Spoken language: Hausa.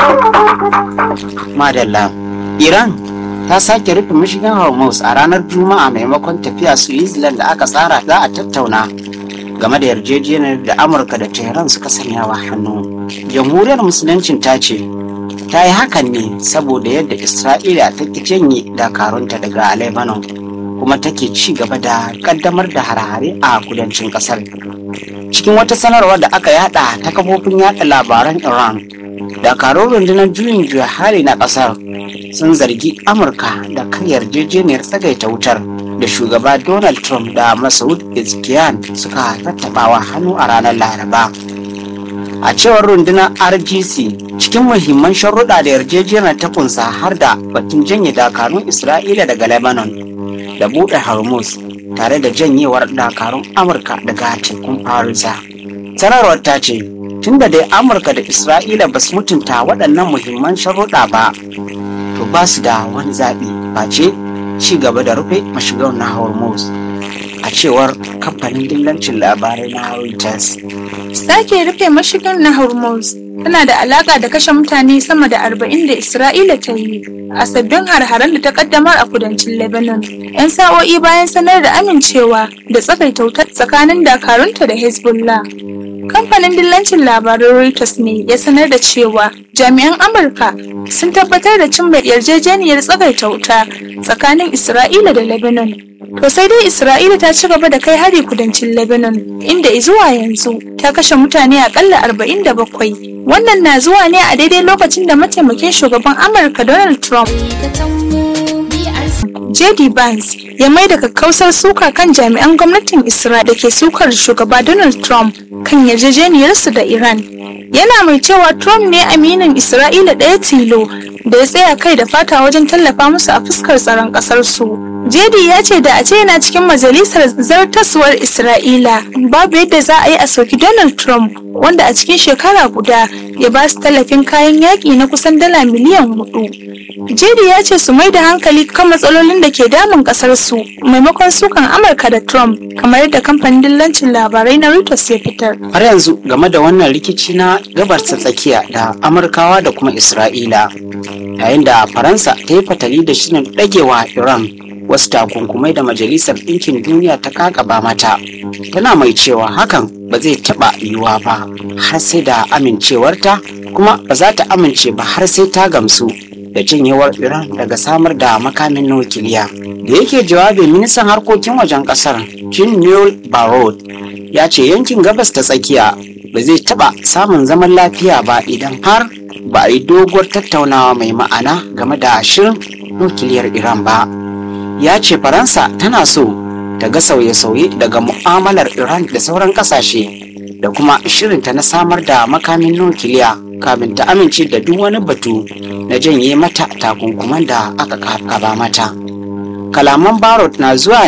Madalla. Iran ta sake rufe mashigan Hormuz a ranar Juma'a maimakon tafiya Switzerland da aka tsara za a tattauna game da yarjejeniyar da Amurka da Tehran suka sanya wa hannu. Jamhuriyar Musuluncin ta ce ta yi hakan ne saboda yadda Isra'ila ta ki janye dakarunta daga Lebanon kuma take ci gaba da kaddamar da hare-hare a kudancin kasar. Cikin wata sanarwa da aka yada ta kafofin yada labaran Iran, dakarun rundunar juyin juya hali na kasar sun zargi Amurka da kan yarjejeniyar tsagaita wutar da shugaba Donald Trump da Masoud Pezeshkian suka tattabawa hannu a ranar Laraba. A cewar rundunar RGC cikin muhimman sharuɗa da yarjejeniyar ta kunsa har da batun janye dakarun Isra'ila daga Lebanon da buɗe Hormuz tare da janyewar dakarun Amurka daga tekun Farisa. Sanarwar ta ce, tunda dai Amurka da Isra'ila ba su mutunta waɗannan muhimman sharuɗa ba, to ba su da wani zaɓi face ci gaba da rufe mashigar na Hormuz. A cewar kamfanin dillancin labarai na Reuters. Sake rufe mashigar na Hormuz tana da alaka da kashe mutane sama da arba'in da Isra'ila ta yi a sabbin har-haren da ta kaddamar a kudancin Lebanon. 'Yan sa'o'i bayan sanar da amincewa da tsakaita wutar tsakanin dakarunta da Hezbollah. Kamfanin dillancin labaran Reuters ne ya sanar da cewa jami'an Amurka sun tabbatar da cimma yarjejeniyar tsagaita wuta tsakanin Isra'ila da Lebanon. To sai dai Isra'ila ta ci gaba da kai hari kudancin Lebanon, inda zuwa yanzu ta kashe mutane akalla 47. Wannan na zuwa ne a daidai lokacin da mataimakin shugaban Amurka Donald Trump JD Vance ya mai da kakkausar suka kan jami'an gwamnatin Isra'ila da ke sukar shugaba Donald Trump kan yarjejeniyarsu da Iran. Yana mai cewa Trump ne aminin Isra'ila ɗaya tilo da ya tsaya kai da fata wajen tallafa musu a fuskar tsaron ƙasarsu. Jedi ya ce da a ce yana cikin majalisar zartaswar Isra'ila babu yadda za a yi a soki Donald Trump wanda a cikin shekara guda ya ba su tallafin kayan yaƙi na kusan dala miliyan hudu. Jedi ya ce su mai da hankali kan matsalolin da ke damun kasar su maimakon sukan Amurka da Trump kamar yadda kamfanin dillancin labarai na Reuters ya fitar. Har yanzu game da wannan rikici na gabar ta tsakiya da Amurkawa da kuma Isra'ila yayin da Faransa ta yi fatali da shirin ɗagewa Iran wasu takunkumai da Majalisar Ɗinkin Duniya ta kakaba mata. Tana mai cewa hakan ba zai taɓa yiwuwa ba har sai da amincewarta kuma ba za ta amince ba har sai ta gamsu da janyewar Iran daga samar da makamin nukiliya. Da yake jawabin ministan harkokin wajen kasar Jean Noel Barrot ya ce yankin gabas ta tsakiya ba zai taba samun zaman lafiya ba idan har ba a yi doguwar tattaunawa mai ma'ana game da shirin nukiliyar Iran ba. Ya ce Faransa tana so ta ga sauye-sauye daga mu'amalar Iran da sauran kasashe da kuma shirinta na samar da makamin nukiliya kamin ta amince da duk wani batu na janye mata takunkuman da aka kaba mata. Kalaman Barot na zuwa